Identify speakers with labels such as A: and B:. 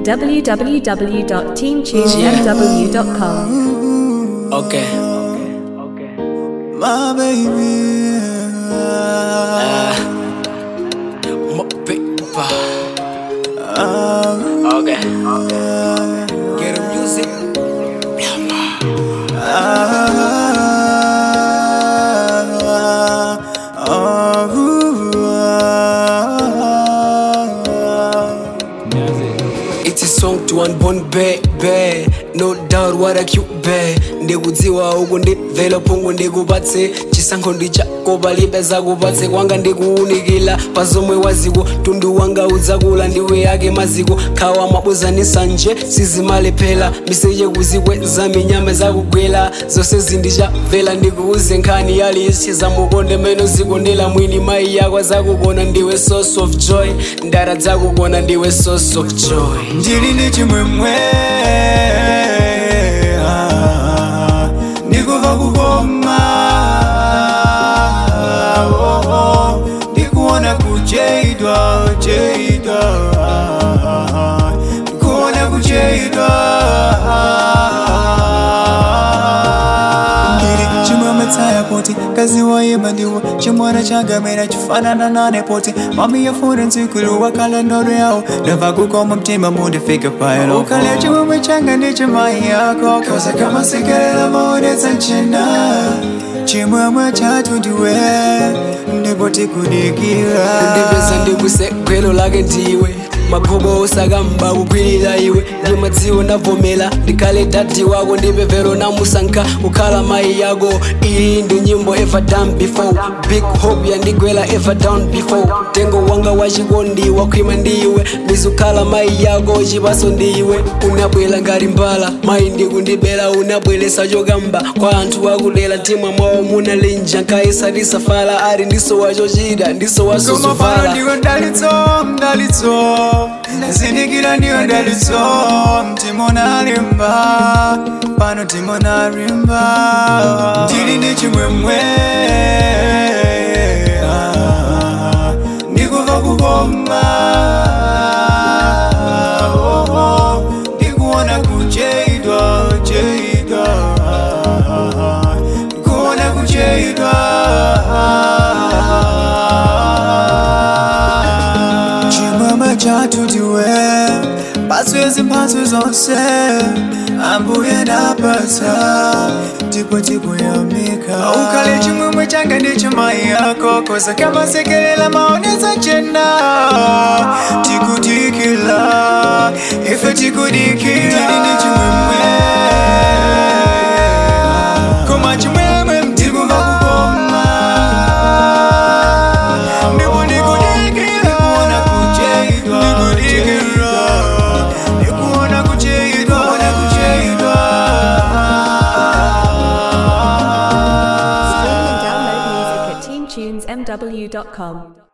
A: www.teamtunesmw.com.
B: Okay.
C: My baby.
B: My paper. Okay. Get the music. It's a song to unborn baby no doubt what a cute bae ndikudziwa uku ndibvela phungu ndikupatse chisankho ndi chako palibe zakupatse kwanga ndikuwunikila pazomwe waziko tundu wanga udzakula ndiwe yake maziko khawa mabuzanisa nje sizimalephera miseche kuzikweza minyama zakugwela zonse zindichamvela ndikuuze nkhani yalisi zamukonde meno zikondela mwini mayi yako zakugona ndiwe source of joy ndara zakugona ndiwe source of joy
C: ndili ndi chimwemwe ah, ndikuva kukoma oh, oh, ndikuona kucheidwa cheidwa ah, ndikuona kucheidwa ndili chimwemwe tsaya poti kazi wayima ndiwo chimwana changamera chifanana nane poti mami yafuna nzikulu wakala ndodo yawo ndava kukoma mtima mundifike payelo ukale chimwemwe changa ndi chimayi yako koza kama sekelela maonetsa nchina chimwemwe chathu ndiwe ndipo tikudikira
B: ndipeza ndikusegwelo lake ndiwe magobo osakamba kukwilira iwe ndimadziwo ndavomera ndikhale dadi wako ndipevero namusankha kukhala mayi yako iyi ndi nyimbo ever done before big hope yandigwela ever down before tengo wanga wachikondi wakhwima ndiwe ndizukhala mayi yako chipaso ndiwe unabwera ngati mbala mayi ndikundibera unabweresa chokamba kwa anthu akudera mtima mwawo munalinja nkhaisalisafala ali ndiso wachochita ndiso
C: Koma pano
B: wasosovala
C: ndiwe ndalitso ndalitso zindikira ndiwe ndalitso mtima unalimba pano mtima unalimba ndili ndi chimwemwe ah, ndikuva kukoma oh, oh, ndikuona kucheidwa cheidwa ndikuona kucheidwa chimwemwe chathu ndiwe mphatso mphatso zonse ambuye napasa ndipo tikuyamika ukhale chimwemwe changa ndi chimayi yako koza kamasekelela maonetsa chena tikudikila ife tikudikila ndili ndi chimwemwe koma chimwemwe mtikuva kukoma ndipo ndikudikira ndikuona kucheidwa ndikudikira ndikuona kucheidwa ndikuona kucheidwa
A: Stream and download music at teamtunesmw.com.